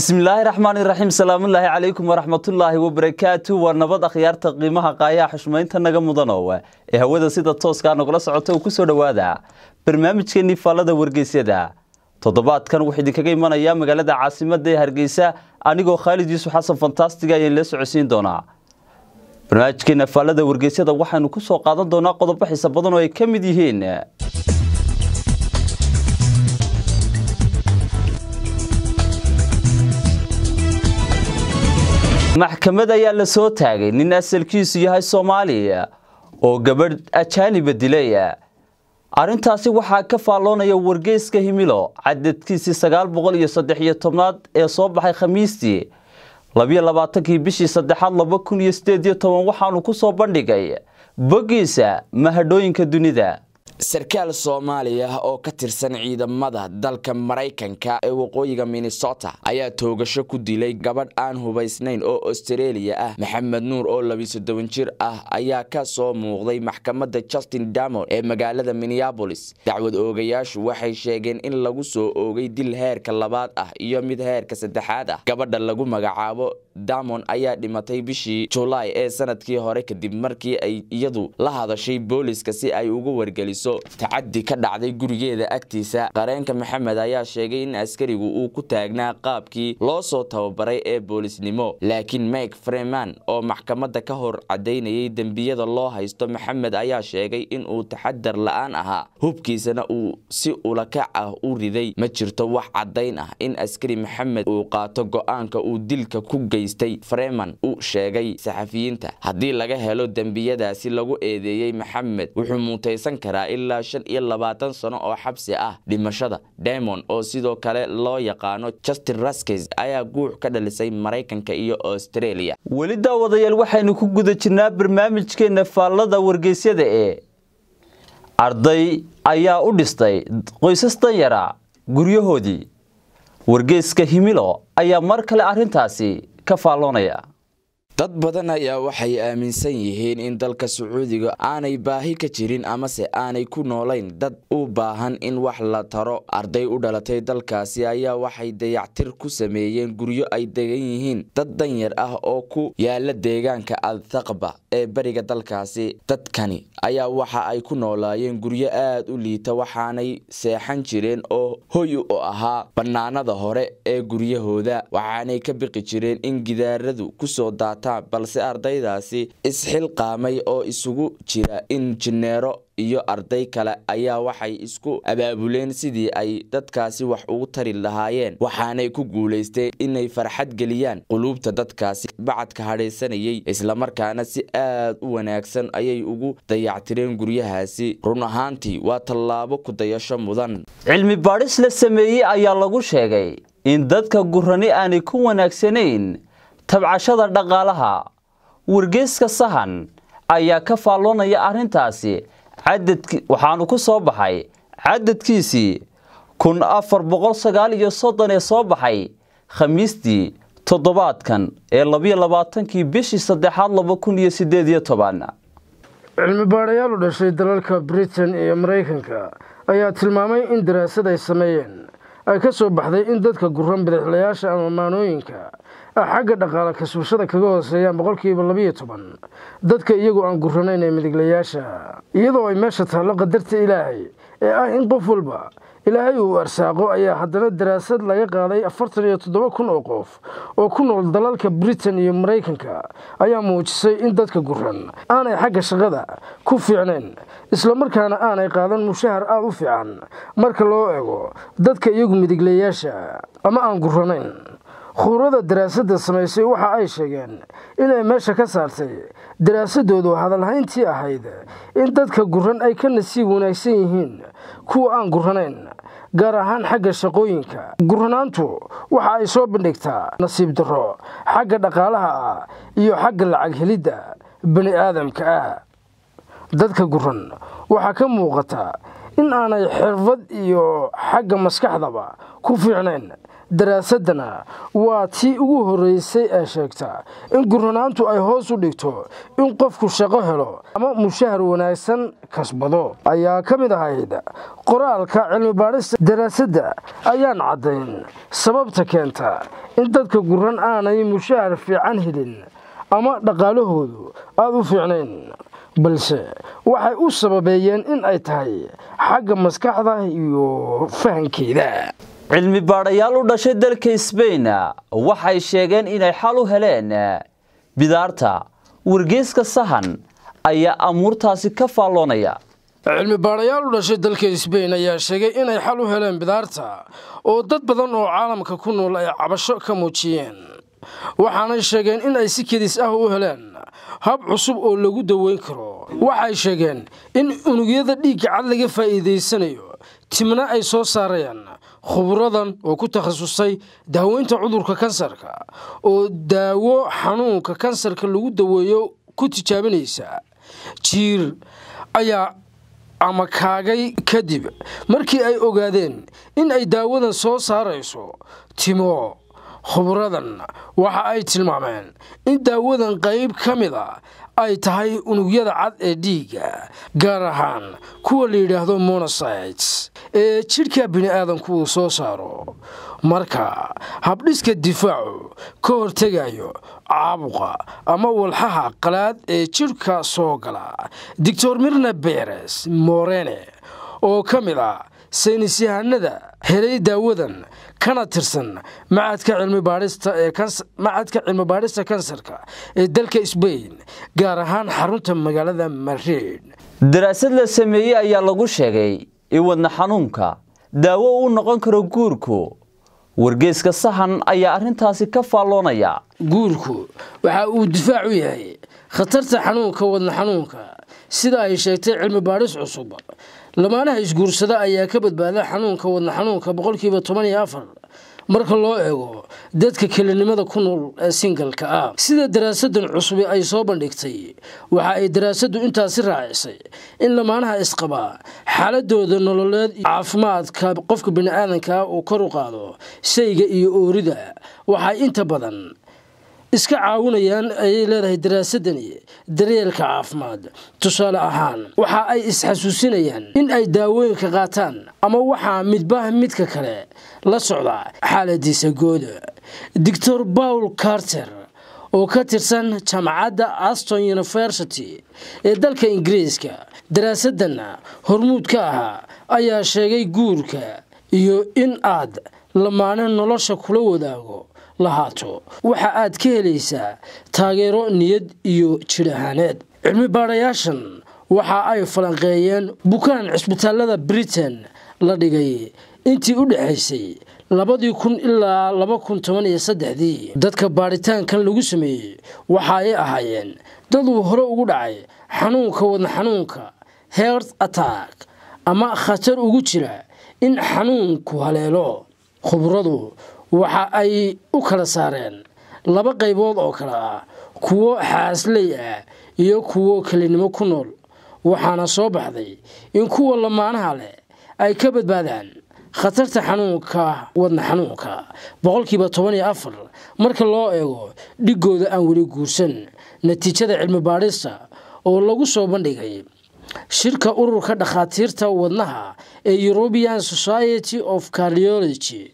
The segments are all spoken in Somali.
bismillaahi raxmaani raxiim salaamullaahi calaykum waraxmatullaahi wabarakaatu waa nabad akhyaarta qiimaha qaayaha xushmaynta naga mudanow ee hawada sida tooskaa nagula socota uu ku soo dhowaada barnaamijkeenii faallada wargeysyada toddobaadkan wuxuu idinkaga imanayaa magaalada caasimada ee hargeysa anigoo khaalid yuusuf xasan fantastiga ayaan la socodsiin doonaa barnaamijkeena faallada wargeysyada waxaynu ku soo qaadan doonaa qodobo xiisa badan oo ay ka mid yihiin maxkamad ayaa la soo taagay nin asalkiisu yahay soomaaliya oo gabadh ajaaniba dilay arrintaasi waxaa ka faalloonaya wargeyska himilo cadadkiisii sagaal boqol iyo saddex iyo tobnaad ee soo baxay khamiistii labiyo labaatankii bishii saddexaad laba kun iyo sideed iyo toban waxaanu ku soo bandhigay boggiisa mahadhooyinka dunida sarkaal soomaaliya oo ka tirsan ciidamada dalka maraykanka ee waqooyiga minnesota ayaa toogasho ku dilay gabadh aan hubaysnayn oo austareeliya ah maxamed nuur oo labiisodoban jir ah ayaa ka soo muuqday maxkamadda justin damon ee magaalada minneabolis dacwad oogayaashu waxay sheegeen in lagu soo oogay dil heerka labaad ah iyo mid heerka saddexaad ah gabadha lagu magacaabo damon ayaa dhimatay bishii julaay ee sanadkii hore kadib markii ay iyadu la hadashay booliska si ay uga wargeliso tacadi ka dhacday gurigeeda agtiisa qareenka maxamed ayaa sheegay in askarigu uu ku taagnaa qaabkii loo soo tababaray ee boolisnimo laakiin mike freeman oo maxkamadda ka hor cadaynayay dembiyada loo haysto maxamed ayaa sheegay inuu taxadar la-aan ahaa hubkiisana uu si ulakac ah u riday ma jirto wax caddayn ah in askari maxamed uu qaato go-aanka uu dilka ku geystay freeman u sheegay saxafiyiinta haddii laga helo dembiyadaasi lagu eedeeyey maxamed wuxuu muutaysan karaa ilaa shan iyo labaatan sano oo xabsi ah dhimashada damon oo sidoo kale loo yaqaano justin raskes ayaa guux ka dhalisay maraykanka iyo australia weli daawadayaal waxaynu ku guda jirnaa barnaamijkeena faallada wargeysyada ee arday ayaa u dhistay qoysas danyara guryahoodii wargeyska himilo ayaa mar kale arrintaasi ka faalloonaya dad badan ayaa waxay aaminsan yihiin in dalka sacuudiga aanay baahi ka jirin amase aanay ku noolayn dad u baahan in wax la taro arday u dhalatay dalkaasi ayaa waxay dayactir ku sameeyeen guryo ay degan yihiin dad danyar ah oo ku yaala deegaanka althaqba ee beriga dalkaasi dadkani ayaa waxa ay ku noolaayeen guryo aad u liita waxaanay seexan jireen oo hoy u ahaa bannaanada hore ee guryahooda waxaanay ka biqi jireen in gidaaradu kusoo daata balse ardaydaasi isxilqaamay oo isugu jira injineero iyo arday kale ayaa waxay isku abaabuleen sidii ay dadkaasi wax ugu tari lahaayeen waxaanay ku guulaysteen inay farxad geliyaan quluubta dadkaasi bacadka hadhaysanayay islamarkaana si aad u wanaagsan ayay ugu dayactireen guryahaasi run ahaantii waa tallaabo ku dayasho mudan cilmi baadhis la sameeyey ayaa lagu sheegay in dadka gurani aanay ku wanaagsanayn tabcashada dhaqaalaha wargeyska sahan ayaa ka faalloonaya arrintaasi cadadki waxaanu ku soo baxay cadadkiisii kun afar boqol sagaal iyo soddon ee soo baxay khamiistii toddobaadkan ee labiyo labaatankii bishii saddexaad laba kun iyo sideed iyo toban cilmi baadhayaal u dhashay dalalka britain iyo maraykanka ayaa tilmaamay in daraasad ay sameeyeen ay ka soo baxday in dadka guran bidixlayaasha ama maanooyinka xagga dhaqaale kasbashada kaga hooseeyaan boqolkiiba labiyo toban dadka iyagoo aan guranayn ee midiglayaasha iyadoo ay meesha taallo qadarta ilaahay ee ah in qof walba ilaahay uu arsaaqo ayaa haddana daraasad laga qaaday afartan iyo toddoba kun oo qof oo ku nool dalalka britain iyo maraykanka ayaa muujisay in dadka guran aanay xagga shaqada ku fiicnayn islamarkaana aanay qaadan mushahar aada u fiican marka loo eego dadka iyagu midiglayaasha ama aan guranayn khuurada daraasadda samaysay waxa ay sheegeen inay meesha ka saartay daraasadoodu hadalhayntii ahayd in dadka guran ay ka nasiib wanaagsan yihiin kuwa aan guranayn gaar ahaan xagga shaqooyinka guranaantu waxa ay soo bandhigtaa nasiib darro xagga dhaqaalaha ah iyo xagga lacag helidda bani aadamka ah dadka guran waxaa ka muuqata in aanay xirfad iyo xagga maskaxdaba ku fiicnayn daraasadana waa tii ugu horreysay ee sheegta in guranaantu ay hoos u dhigto in qofku shaqo helo ama mushahar wanaagsan kasbado ayaa ka mid ahayd qoraalka cilmibaadhista daraasadda ayaan caddayn sababta keenta in dadka guran aanay mushahar fiican helin ama dhaqaalahoodu aada u fiicnayn balse waxay u sababeeyeen in ay tahay xagga maskaxda iyo fahankeeda cilmi baadhayaal u dhashay dalka sbain waxay sheegeen inay xal u heleen bidaarta wargeyska sahan ayaa amuurtaasi ka faalloonaya cilmi baadhayaal u dhashay dalka sbain ayaa sheegay inay xal u heleen bidaarta oo dad badan oo caalamka ku nool ay cabasho ka muujiyeen waxaanay sheegeen in ay si kedis ah u heleen hab cusub oo lagu daweyn karo waxay sheegeen in unugyada dhiigga cad laga faa'iidaysanayo timna ay soo saarayaan khuburadan oo ku takhasusay daaweynta cudurka kansarka oo daawo xanuunka kansarka lagu daweeyo ku tijaabinaysa jiir ayaa ama kaagay kadib markii ay ogaadeen in ay daawadan soo saarayso timo khuburadan waxa ay tilmaameen in daawadan qayb ka mid a ay tahay unugyada cad ee dhiigga gaar ahaan kuwa la yidhaahdo monocytes ee jidhka bini'aadanku uu soo saaro marka habdhiska difaacu ka hortegayo caabuqa ama walxaha qalaad ee jidhka soo gala doctor mirna beres morene oo ka mid ah saynis yahanada helay daawadan kana tirsan macadka cilmimacadka cilmi baadhista kansarka ee dalka sbain gaar ahaan xarunta magaalada madrid daraasad la sameeyey ayaa lagu sheegay in wadna xanuunka daawo uu noqon karo guurku wargeeska sahan ayaa arrintaasi ka faalloonaya guurku waxa uu difaac u yahay khatarta xanuunka wadna xanuunka sida ay sheegtay cilmi baadhis cusub lamaanaha isguursada ayaa ka badbaada xanuunka wadna xanuunka boqolkiiba toban iyo afar marka loo eego dadka kelinimada ku nool ee singalka ah sida daraasadan cusubi ay soo bandhigtay waxa ay daraasaddu intaasi raacisay in lamaanaha isqabaa xaaladooda nololeed iyo caafimaadka qofka bini'aadanka uu kor u qaado shayga iyo oorida waxay inta badan iska caawinayaan ayay leedahay daraasadani daryeelka caafimaad tusaale ahaan waxa ay isxasuusinayaan in ay daawooyinka qaataan ama waxaa midbah midka kale la socda xaaladiisa gooda doctor paul carter oo ka tirsan jaamacadda aston university ee dalka ingiriiska daraasadana hormuud ka ahaa ayaa sheegay guurka iyo in aad lamaane nolosha kula wadaago lahaato waxa aad ka helaysaa taageero niyad iyo jidh ahaaneed cilmi baadhayaashan waxa ay falanqeeyeen bukaan cisbitaalada britain la dhigay intii u dhexaysay labadii kun ilaa laba kun toban iyo saddexdii dadka baadhitaankan lagu sameeyey waxa ay ahaayeen dad uu hore ugu dhacay xanuunka wadna xanuunka heart attack ama khatar ugu jira in xanuunku haleelo khubradu waxa ay u kala saareen laba qaybood oo kale ah kuwo xaasley ah iyo kuwo kelinimo ku nool waxaana soo baxday in kuwa lamaanaha leh ay ka badbaadaan khatarta xanuunka wadna xanuunka boqolkiiba toban iyo afar marka loo eego dhigooda aan weli guursan natiijada cilmi baadhista oo lagu soo bandhigay shirka ururka dhakhaatiirta wadnaha ee european society of cardiology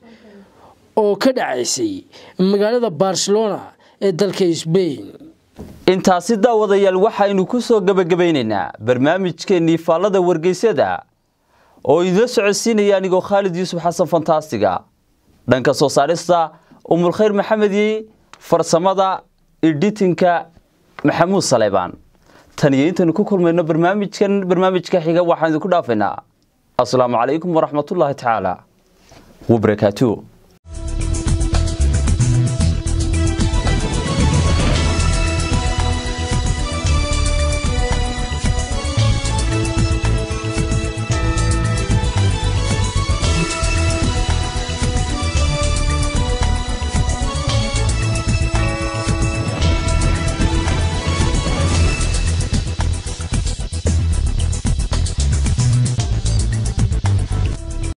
oo ka dhacaysay magaalada barcelona ee dalka sbain intaasi daawadayaal waxaynu ku soo gebagabaynaynaa barnaamijkeennii faallada wargeysyada oo idila socodsiinaya anigoo khaalid yuusuf xasan fantastiga dhanka soo saarista umulkhayr maxamedi farsamada editinka maxamuud saleybaan tan iyo intaynu ku kulmayno barnaamijkan barnaamijka xiga waxaan idinku dhaafaynaa asalaamu calaykum waraxmatullaahi tacaala wabarakaatuh